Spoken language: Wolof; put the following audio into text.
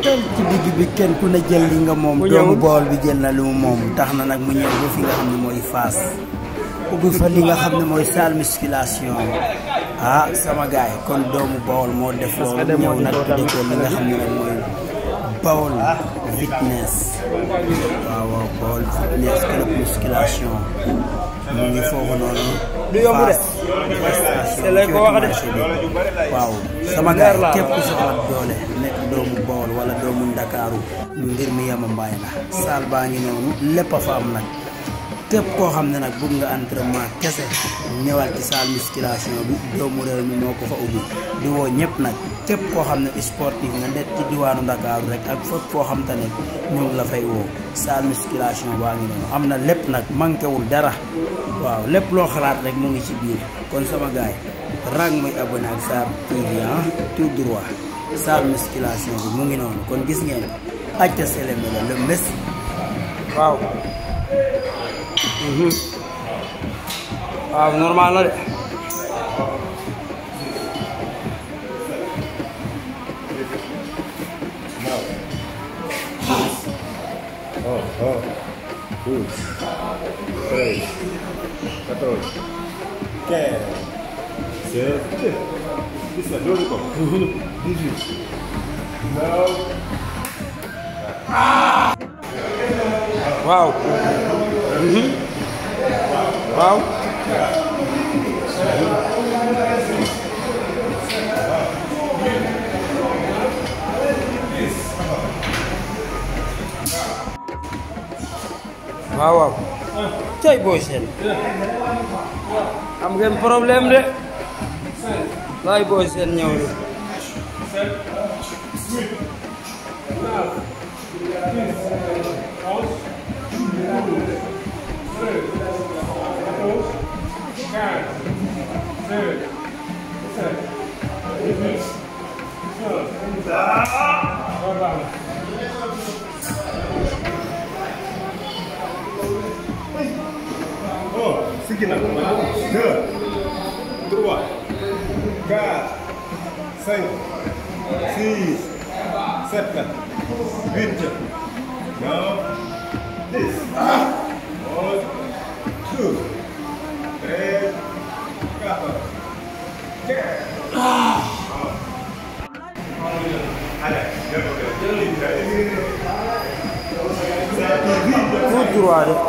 tel ci digg bi kenn ku ne jël li nga moom Mu doomu ñëwul. bool bi jël na li mu moom tax na nag mu ñëw ba fi nga xam ne mooy Fass ubbi fa li nga xam ne mooy salle musculation ah sama gaay kon doomu Bawol moo def loolu ñëw nag tudde ko li nga xam ne nag mooy Bawol fitness waaw waaw Bawol fitness club musculation mu ngi foofu noonu Du yomb de. Fass te lay ko wax de. marché bi waaw sama gaay képp ku soxla doole nekk doomu Bawol wala doomu Ndakaaru mbir mi yama mbaay la salle baa ngi noonu lépp a fa am nag képp koo xam ne nag bëgg nga entraînement kese ñëwal ci salle musculation bi doomu réew mi moo ko fa ubbi di woo ñëpp nag képp koo xam ne sportif nga nekk ci diwaanu Ndakaaru rek ak fépp foo xam te ne ñu ngi la fay woo salle musculation baa ngi noonu am na lépp nag manqué wul dara waaw lépp loo xalaat rek mu ngi ci biir kon sama gaay rang muy abonné ak Sarr TV ah tout droit salle musculation bi mu ngi noonu kon gis ngeen acca seleme la le mes waaw waaw normal na de Oh, oh. Douze. Treize. Quatorze. Quinze. Seize. Dix-sept. Doole ko. Dix-huit. Neuf. waaw Mhm. waaw waaw waaw cay booy seen am ngeen problème de laay booy seen ñëw de Oh, siggi na. Deux. Trois. Quatre. Cinq. Six. Sept. Huit. Neuf. Dix. Onze. Douze. Treize. Quatorze. Quinze. Allez, jël ko jël tout droit de